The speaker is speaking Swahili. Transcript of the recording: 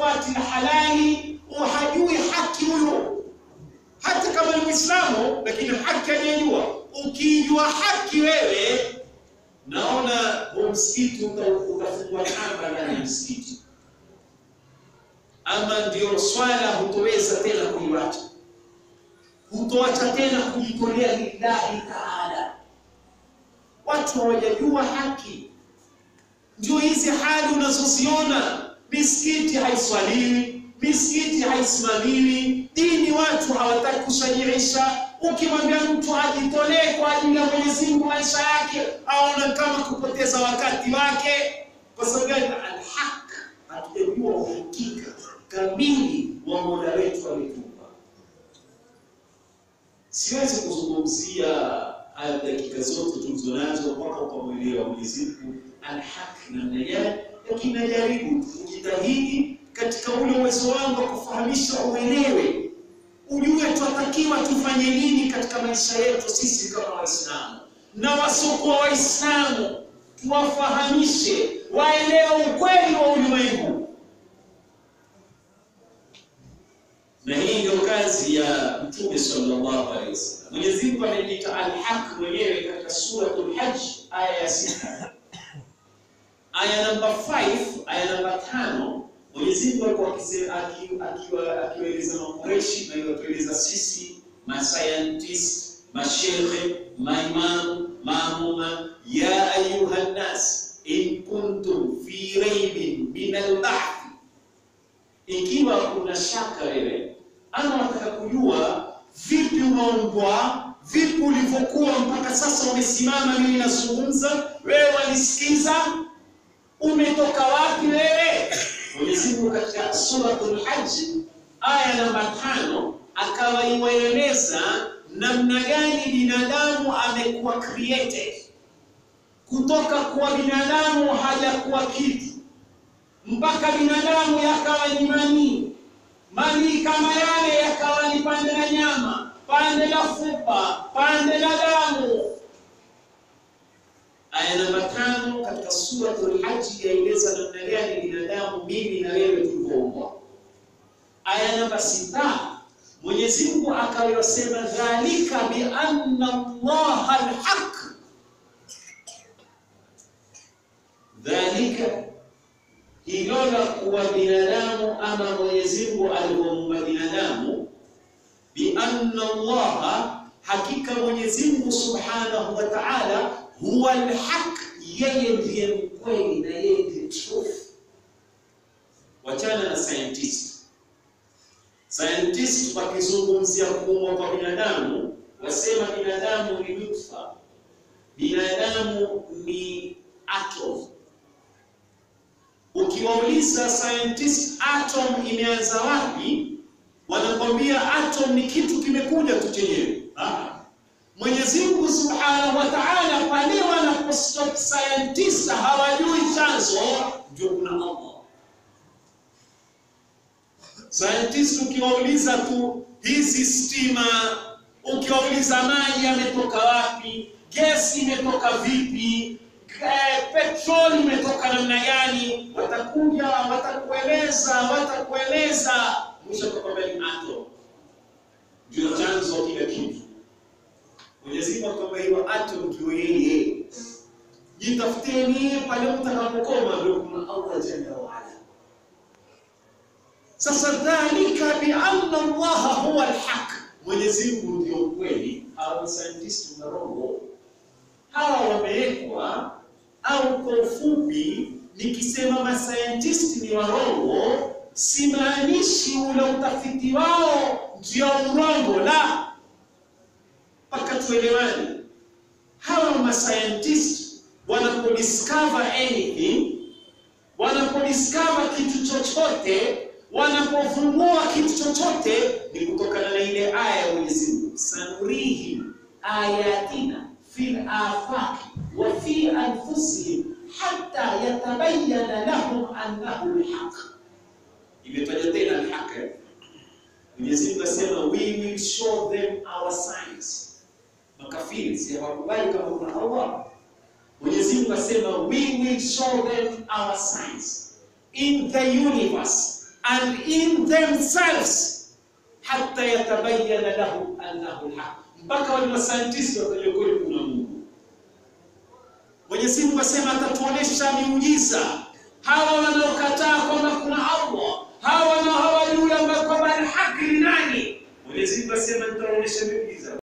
hafuati na halali, hajui haki huyo, hata kama ni Muislamu, lakini haki hajajua. Ukijua haki wewe, naona huu msikiti utafungwa kamba ndani ya msikiti, ama ndio swala hutoweza tena kuiwacha, hutoacha tena kujitolea lillahi taala. Watu hawajajua haki ndio hizi hali unazoziona, misikiti haiswaliwi, misikiti haisimamiwi, dini watu hawataki kushajirisha. Ukimwambia mtu ajitolee kwa ajili ya Mwenyezi Mungu maisha yake, aona kama kupoteza wakati wake. Kwa sababu gani? Alhaq, hatujajua uhakika kamili wa Mola wetu ametupa. Siwezi kuzungumzia haya dakika zote tulizonazo mpaka ukamwelewa Mwenyezi Mungu alhaki namna gani, lakini najaribu kujitahidi katika ule uwezo wangu wa kufahamisha, uelewe, ujue twatakiwa tufanye nini katika maisha yetu sisi kama Waislamu na wasiokuwa Waislamu, tuwafahamishe waelewe ukweli wa ulimwengu. Na hii ndio kazi ya Mtume sallallahu alaihi wasallam. Mwenyezi Mungu anajiita alhaq mwenyewe katika suratul Hajj aya ya sita aya namba 5 aya namba tano Mwenyezi Mungu alikuwa akiwaeleza Makureshi na iwatueleza sisi mascientist mashekhe maimamu maamuma, ya ayuha nnas in kuntum fi raibin min albahthi, ikiwa kuna shaka wewe ama wataka kujua vipi umeumbwa vipi ulivyokuwa mpaka sasa umesimama, mimi nazungumza, wewe wanisikiza umetoka wapi wewe? Mwenyezi Mungu katika suratul Hajj aya namba tano akawa iwaeleza namna gani binadamu amekuwa created kutoka kuwa binadamu hajakuwa kitu mpaka binadamu yakawa ni manii, manii kama yale yakawa ni pande la nyama, pande la fupa, pande la damu Aya namba tano katika suratul Hajj yaeleza namna gani binadamu mimi na wewe tulivyoumbwa. Aya namba sita Mwenyezi Mungu akayosema dhalika bi anna Allaha alhaq, dhalika hilo la kuwa binadamu ama Mwenyezi Mungu alivyomuumba binadamu, bi anna Allaha, hakika Mwenyezi Mungu subhanahu wa ta'ala huwa alhaq, yeye ndiye mkweli na yeye ndiye truth. Wachana na scientist. Scientist wakizungumzia kuumbwa kwa binadamu wasema binadamu ni nutfa, binadamu ni atom. Ukiwauliza scientist atom imeanza wapi, wanakwambia atom ni kitu kimekuja tu chenyewe. Mwenyezi Mungu Subhanahu wa Ta'ala, pale wanapostop scientist hawajui chanzo, ndio kuna Allah. Scientist ukiwauliza tu hizi stima, ukiwauliza maji yametoka wapi, gesi imetoka vipi, petroli imetoka namna gani, watakuja watakueleza, watakueleza, mwisho atakwambia ni atom ndio chanzo kila kitu. Mwenyezi Mungu akwambia hiyo atom ndio yeye. Jitafuteni pale mtakapokoma, ndio kuna Allah jalla wa ala. Sasa dhalika bi anna Allah huwa alhaq, Mwenyezi Mungu ndio kweli. Hawa scientist na roho hawa wamewekwa, au kwa ufupi nikisema mascientist ni warongo, simaanishi ule utafiti wao ndio urongo, la mpaka tuelewane. Hawa mascientist wanapodiscover anything, wanapodiscover kitu chochote, wanapovumbua kitu chochote, ni kutokana na ile aya ya Mwenyezi Mungu, sanurihim ayatina fil afaqi wa fi anfusihim hatta yatabayyana lahum annahu alhaq. Imetaja tena alhaq. Mwenyezi Mungu asema we will show them our signs. Makafiri si hawakubali kama kuna Allah. Mwenyezi Mungu asema we will show them our signs in the universe, and in themselves hatta yatabayyana lahu annahu alhaq, mpaka wale masayantisti watajua kweli kuna Mungu. Mwenyezi Mungu asema atatuonesha miujiza hawa wanaokataa kwamba kuna Allah, hawa wanao hawajui kwamba haki ni nani. Mwenyezi Mungu asema nitaonyesha miujiza